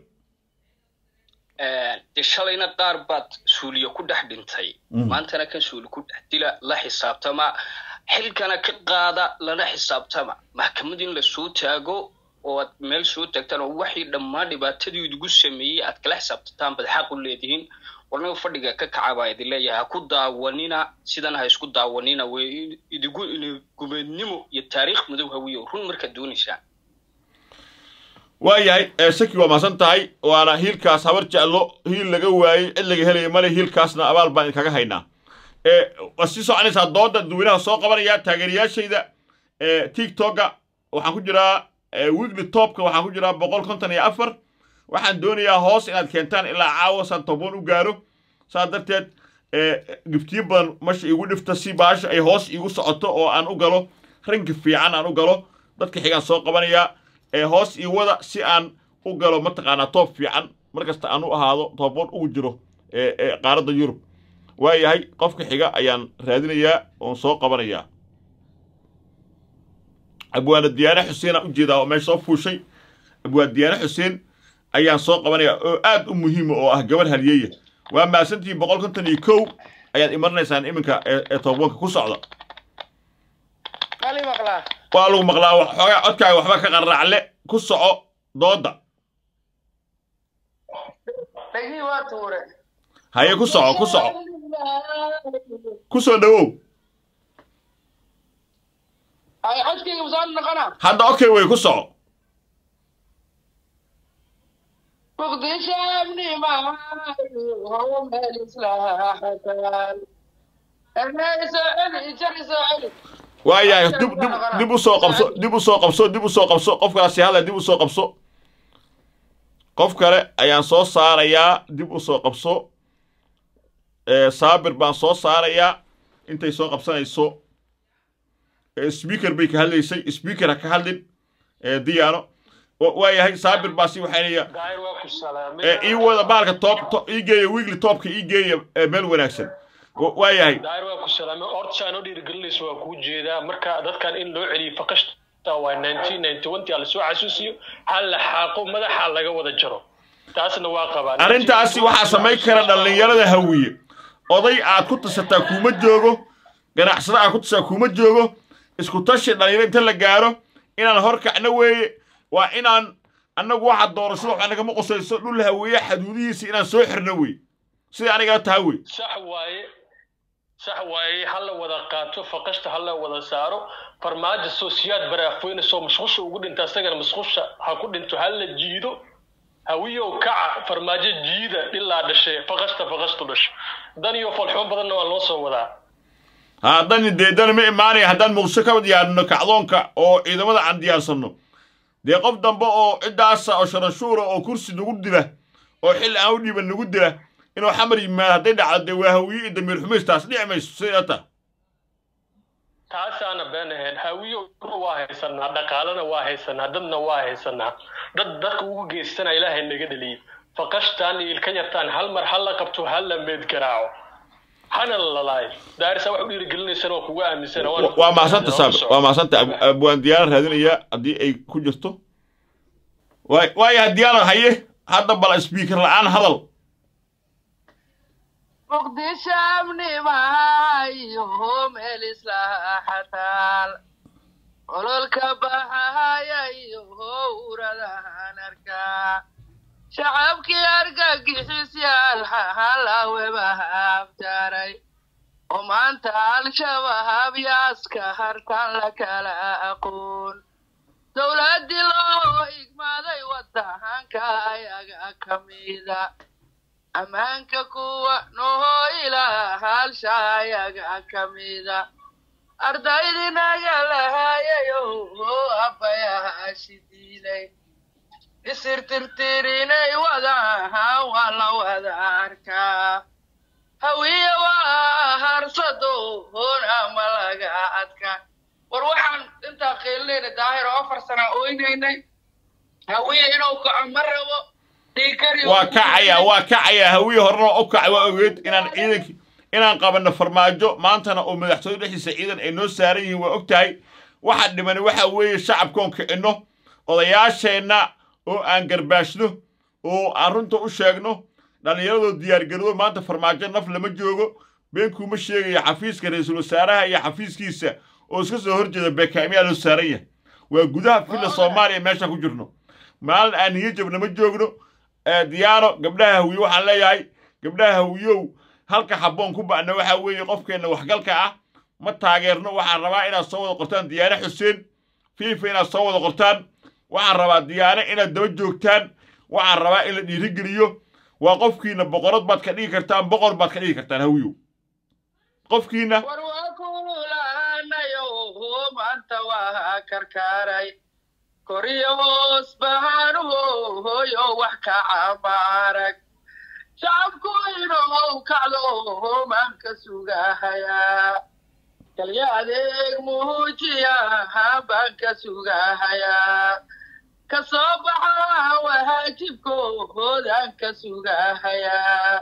de shalayna qaar baad suuliyo ku dhex dhintay maantana kan suuli ku dhex dila la xisaabtama xilkana ka qaada lana xisaabtama maxkamad in lasoo taago oo aad meel soo taagtaan oo waxii dhammaan dhibaatadii idigu sameeyey aad kala xisaabtataan bad xaq u leedihiin warnaga fadhiga ka kaca baa idin leeyahay ha ku daawanina sidan ha isku daawanina way idigu gumeednimo iyo taariikh madow hawiyo run markaad doonaysaan waayahay ee shaki waa maasan tahay waana hiilkaas habar jeclo hiil laga waayey cid laga helaya male hiilkaasna abaal baan idinkaga haynaa ee waa sii soconaysaa dooda dadweynaha soo qabanaya taageerayaashayda ee tiktoka waxaan ku jiraa weekly topka waxaan ku jiraa boqol konton iyo afar waxaan doonayaa hoos inaad keentaan ilaa caawa saan toban u gaaro saas darteed giftiyo badan masha igu dhifta si baasha ay hoos igu socoto oo aan u galo ranki fiican aan u galo dadka xigaan soo qabanayaa ee hoos ii wada si aan u galo mataqaanaa toob fiican markasta aan u ahaado tooboon ugu jiro ee qaaradda yurub waayahay qofka xiga ayaan raadinayaa oon soo qabanayaa abwaana diyaane xuseen aan u jeedaa oo meesha soo fuushay abwaan diyaane xuseen ayaan soo qabanayaa oo aad u muhiima oo ah gabar halyeeya waa maasantii boqol konton iyo kow ayaad imaranaysaan iminka ee tooboonka ku socda waa lagu maqlaa xoogaa codkaaga waxba ka qarraacle ku soco dooda haye ku soco ku soco ku soo dhowow hadda okay wey ku soco waayahay dib dib dib u soo qabso dib u soo qabso dib u soo qabso qofkaasi hadla dib u soo qabso qof kale ayaan soo saarayaa dib u soo qabso saabir baan soo saarayaa intay soo qabsanayso speaker bay ka hadlaysay speaker ha ka hadlin diyaano waayahay saabir baa si waxaynaya ii wada baalka top ii geeya weekly topka ii geeya meel wanaagsan waayahay daahir waa ku salaamay ortashaan oo dhiirigelinaysa waa kuu jeedaa marka dadkan in loo celiyo faqashta waa nineteen ninety one tii lasoo xasuusiyo hal la xaaqo madaxa laga wada jaro taasna waa qabaa arrintaasi waxaa samayn kara dhallinyarada hawiye oday aad ku tashataa kuuma joogo ganacsada aad ku tashataa kuuma joogo isku tashi dhallinyaro inta la gaaro inaan horkacno weeye waa inaan annagu waxa doorashada waxa nagama qosayso dhul haweeye xaduudihiisa inaan soo xirno wey sida anigaa taha wey sax waaye sax waaye ha la wada qaato faqashta ha la wada saaro farmaajo soosiyaad baraafweyne soo mashqusha ugu dhinta isagana mashqusha ha ku dhinto ha la jiido hawiyow kaca farmaajo jiida ilaa dhashe faqashta faqashtu dhasho dan iyo falxumo badanna waa loo soo wadaa haddani dee dani ma imaanaya haddaan muqdisho ka diyaarino kacdoonka oo ciidamada aan diyaarsanno dee qof dambe oo ciddaasa oo sharanshuura oo kursi nagu dila oo xilli aan u dhiiban nagu dila inuu xamar yimaado hadday dhacdo dee waa hawiye iyo damiir xumaystaas dhici mayso siday ta taasaana been ahayn hawiyo waa haysanaa dhaqaalena waa haysanaa dadna waa haysanaa dad dadka ugu geystana ilaahay naga dhaliyo faqashtaan iyo ilka yartaan hal mar ha la qabto ha la meed garaaco hana lalaay daarisa wax u dhiirigelinaysana waa kugu aaminsana waana waa maasanta saab waa maasanta abwaan diyaana raadinaya haddii ay ku jirto waay waaya diyaana haye hadda bal speaker la'aan hadal muqdisho amnimahayo meel islaaxataal ololka baxahayayo uradahan arkaa shacabkii argagixisyaal halawebahabtaray oo maanta al-shabaab yaaska hartan la kala aqoon dowladdii loo igmaaday wadahanka ayaga ka mida ammaanka kuwa noho ilaa halsha ayaga ka mida ardaydinaga lahayayo abbayahashi diilay isirtirtirinay wadahan waa la wada arkaa hawiye waa harsado hoona ma laga adka war waxaan intaa qiilinayna daahir oo afar sana oynaynay hawiye inuu kaco ma rabo waa kacaya waa kacaya hawiye horena u kacay waa ogeed inaan ciidanki inaan qabanno farmaajo maantana oo madaxtooye dhexdiisa ciidan ay noo saaran yihiin waa og tahay waxa dhimani waxa weeye shacabkoon kicinno odayaasheenna oo aan garbaashno oo aan runta u sheegno dhallinyaradoo diyaargaroodo maanta farmaajo naf lama joogo beenkuuma sheegaya xafiiska ra-iisul wasaaraha iyo xafiiskiisa oo iska soo horjeeda beekaamiyaa loo saaran yahay waa gudaha filla soomaaliya meeshaan ku jirno maalin aan niyo jabna ma joogno diyaano gabdhaha hawiye waxaan leeyahay gabdhaha hawiyow halka habboon ku ba'na waxa weeye qofkeenna waxgalka ah ma taageerno waxaan rabaa inaad soo wada qortaan diyaane xuseen fiifa inaad soo wada qortaan waxaan rabaa diyaane inaad daba joogtaan waxaan rabaa in la dhiirigeliyo waa qofkiina boqorad baad ka dhigi kartaan boqor baad ka dhigi kartaan hawiyow qofkiina war waa kululaanayo maanta waa karkaaray koriyo hoos bahaanuhu hoyo wax ka camaarag shacabku inuu kacdo maanka sugahayaa kalya adeeg muujiya baan ka sugahayaa ka soo baxa wahaajibkoodaan ka sugahayaa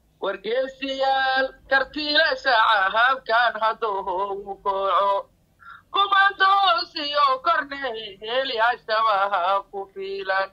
wargeesiyaal kartiile shacahabkan hadduu kooco kumandoos iyo korneelyaashabaha ku fiilan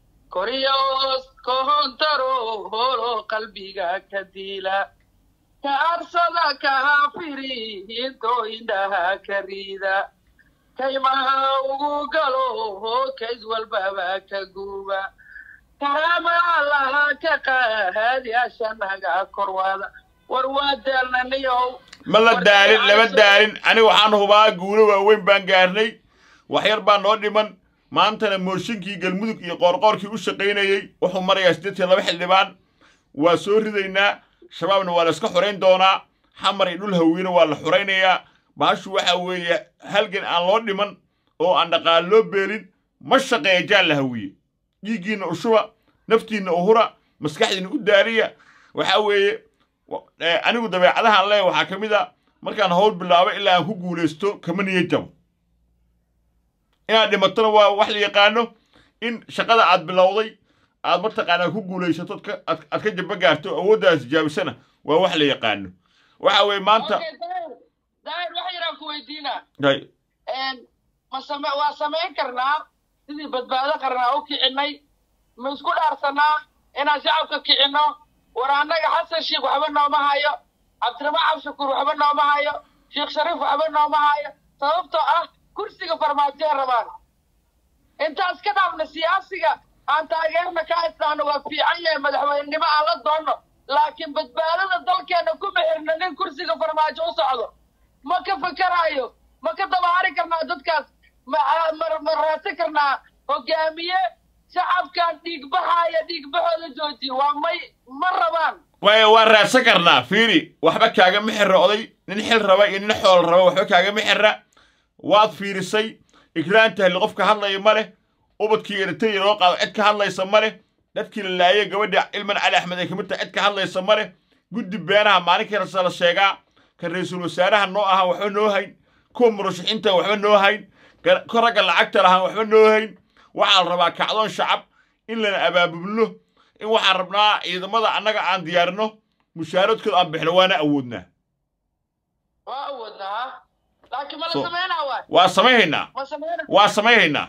koriyoos kohontaro holo qalbiga ka diila ka arsada kahafiri into indhaha ka riida kaymaha ugu galo kays walbaba ka guuba karaama allaha ka qaadyaashanaga korwada war waa daalnaniyow ma la daalin lama daalin aniga waxaan hubaa guulo waaweyn baan gaarnay waxyar baa noo dhiman maantana mooshinkii galmudug iyo qoorqoorkii u shaqaynayey wuxuu marayaa siddeetan laba xildhibaan waa soo ridaynaa shabaabna waa la iska xorayn doonaa xamar iyo dhul hawiina waa la xoraynayaa bahashu waxa weeye halgan aan loo dhiman oo aan dhaqaal loo beelin ma shaqeeya jaan la hawiye dhiiggiinna ushuba naftiinna uhura maskaxdiinna u daariya waxa weeye anigu dabeecadahaan leeya waxaa ka mid a markaan hawl bilaabo ilaa aan ku guulaysto kama niya jabo inaad dhimatona waa wax la yaqaano in shaqada aad bilowday aad mataqaanaa ku guulaysato aad ka jaba gaarto awooddaas jaabisana waa wax la yaqaano waxa weeye maanta daahir wax yaraan ku weydiinaa ma same waa samayn karnaa sidii badbaado qarnaa u kicinay ma isku dhaarsanaa inaan shacabka kicinno war annaga xasan sheikh waxba nooma hayo cabdiramaan cabshakuur waxba nooma hayo sheekh shariif waxba nooma hayo sababtoo ah kursiga farmaajoe rabaan intaas ka dhaafna siyaasiga aan taageerna ka haysnaano waa fiican yahay madaxweynenimo aan la doonno laakiin badbaadada dalkeenna ku mexirna nin kursiga farmaajo u socdo ma ka fikarayo ma ka dabahari karnaa dadkaas ma ma raadsan karnaa hogaamiye shacabkan dhiigbaxaya dhiigbaxooda joojiye waa may ma rabaan waaya waan raadsan karnaa fiiri waxba kaagama xirra oday nin xil raba iyo nin xool raba waxba kaagama xirra waad fiirisay ikraan tahli qofka hadlaya ma leh ubadkii eritaya loo qaado cid ka hadlaysa ma leh dadkii la laayay gabadha ilman cali axmed ay kamid tahay cid ka hadlaysa ma leh guddi beenaha maalinkii rasa la sheegaa kan ra-iisul wasaaraha noo ahaan waxba noo hayn kuwa murashaxiinta waxba noo hayn ka ragga lacagta lahaan waxba noo hayn waxaa la rabaa kacdoon shacab in lana abaabulno in waxaan rabnaa ciidamada annaga aan diyaarino mushaaradkooda aan bixino waana awoodnaa waa awoodnaa laakiin ma la So- sameynaa waay waa samayhaynaa ma sameynaa waa samayhaynaa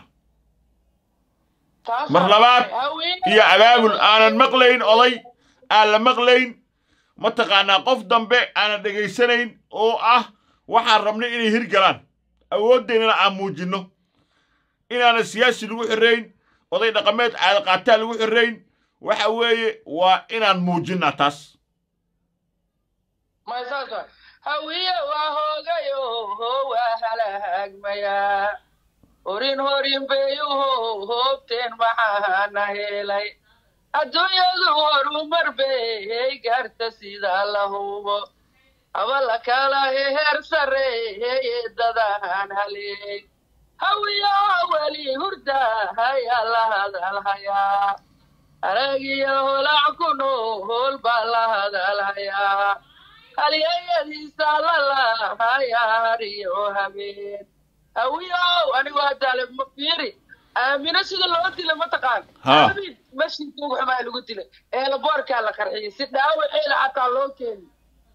Taas mar waa labaad haweeney- iyo abaabul aanan maqlayn oday aan la maqlayn mataqaanaa qof dambe aanan dhegaysanayn oo ah waxaan rabnay inay hirgalaan awooddeennana aan muujinno inaanan siyaasi lagu xirrayn oday dhaqameed caada qaataa lagu xirrayn waxa weeye waa inaan muujinnaa taas ma saas waay hawiye waa hoogayo waa halaagmayaa horin horin bayuho hoobteen maxaana helay adduunyadu horumar bay gaarta sida la hubo haba la kala heer sareeye dadaan haleey hawiyo weli hurda hayaa la hadalhayaa aragiyo holac ku nool baa la hadalhayaa halyayadiisa lalahayaa hariyo habeen hawiyow anigu hadaale ma fiiri aamino sida loo dilay mataqaan Ha. aamin mashiinka ugu xumaa lagu dilay eelaboorkaa la qarxiyey si dhaawaceeda xataa loo keeni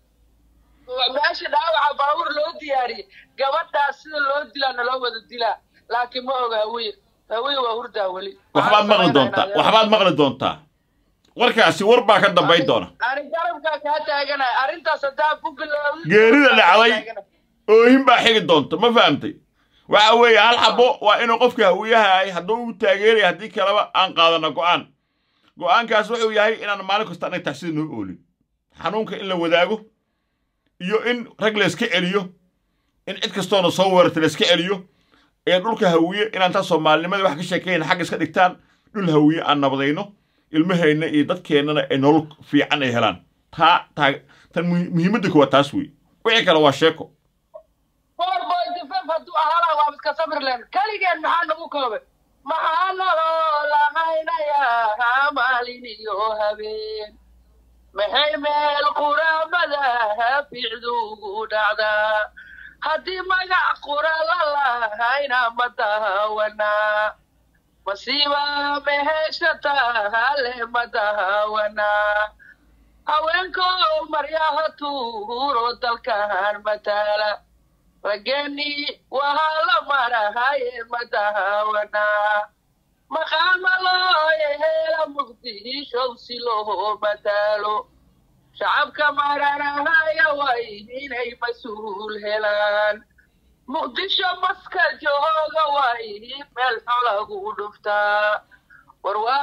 meesha dhaawaca baawur loo diyaariyey gabadhaas sida loo dilaana loo wada dilaa laakiin ma oga hawiye hawiye waa hurdaa weli waxbaad maqli doontaa waxbaad maqli doontaa warkaasi war baa ka dambayn doona ani garabkaa kaa taaganay arrintaas haddaa ku bilowday geerida dhacday oohin baa xigi doonta ma fahamtay waxa weeye hal xabo waa inuu qofka hawiyaha ahay hadduu u taageeraya haddii kaleba aan qaadana go'aan go'aankaas wuxuu yahay inaan maalin kasta annaga taxsida noo oolin xanuunka in la wadaago iyo in rag la iska celiyo in cid kastoona soo weerarta la iska celiyo ee dhulka hawiye inaan taa soomaalinimada wax ka sheekayna xagga iska dhigtaan dhul hawiye aan nabadayno ilmahayna iyo dadkeennana ay nolol fiican ay helaan taa taa tan muhi- muhiimadda koowaad taas wey wixii kale waa sheeko four point five hadduu ahaana waa iska sabirleen keligeen maxaa nagu koobay maxaa naloo lahaynayaa maalin iyo habeen maxay meel quraamada haficdu ugu dhacdaa haddii magac qura la lahayna ma daawanaa masiiba meheshata hale ma daawanaa haweenko maryaha tuuro dalkan matala rageni wahaa la marahaye ma daawanaa maqaama loo hela muqdishow si loo matalo shacabka maranahaya way inay mas-uul helaan muqdisho maska jooga way meel xolagu dhuftaa war waa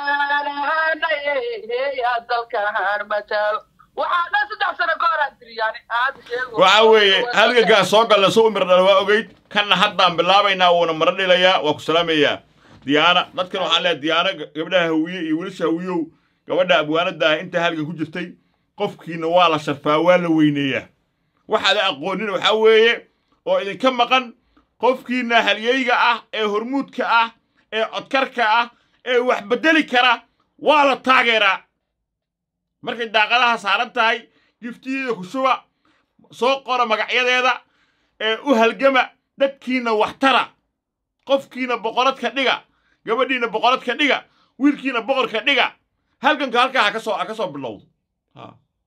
macaanahanaya dalkan matalo waxaa dhan saddex sano ka horaan tiri yani aad sheego waxa weeye halgankaa soo galna soo umir dhala waa ogeyd kanna haddaan bilaabaynaa wuuna mara dhilayaa waa ku salaamayaa diyaana dadkan waxaan leeyahay diyaana gabdhaha hawiye iyo wiilasha hawiyow gabadha abwaanada ah intaa halgan ku jirtay qofkiina waa la sharfaa waa la weyneeyaa waxaada aqoonin waxaa weeye oo idinka maqan qofkiina halyeyga ah ee hormuudka ah ee codkarka ah ee wax beddeli kara waa la taageeraa markay daaqadaha saaran tahay giftiyeeda ku shuba soo qora magacyadeeda ee u halgama dadkiina waxtara qofkiina boqoradka dhiga gabadhiina boqoradka dhiga wiilkiina boqorka dhiga halganka halkaa ha ka soo ha ka soo bilowdo Ha.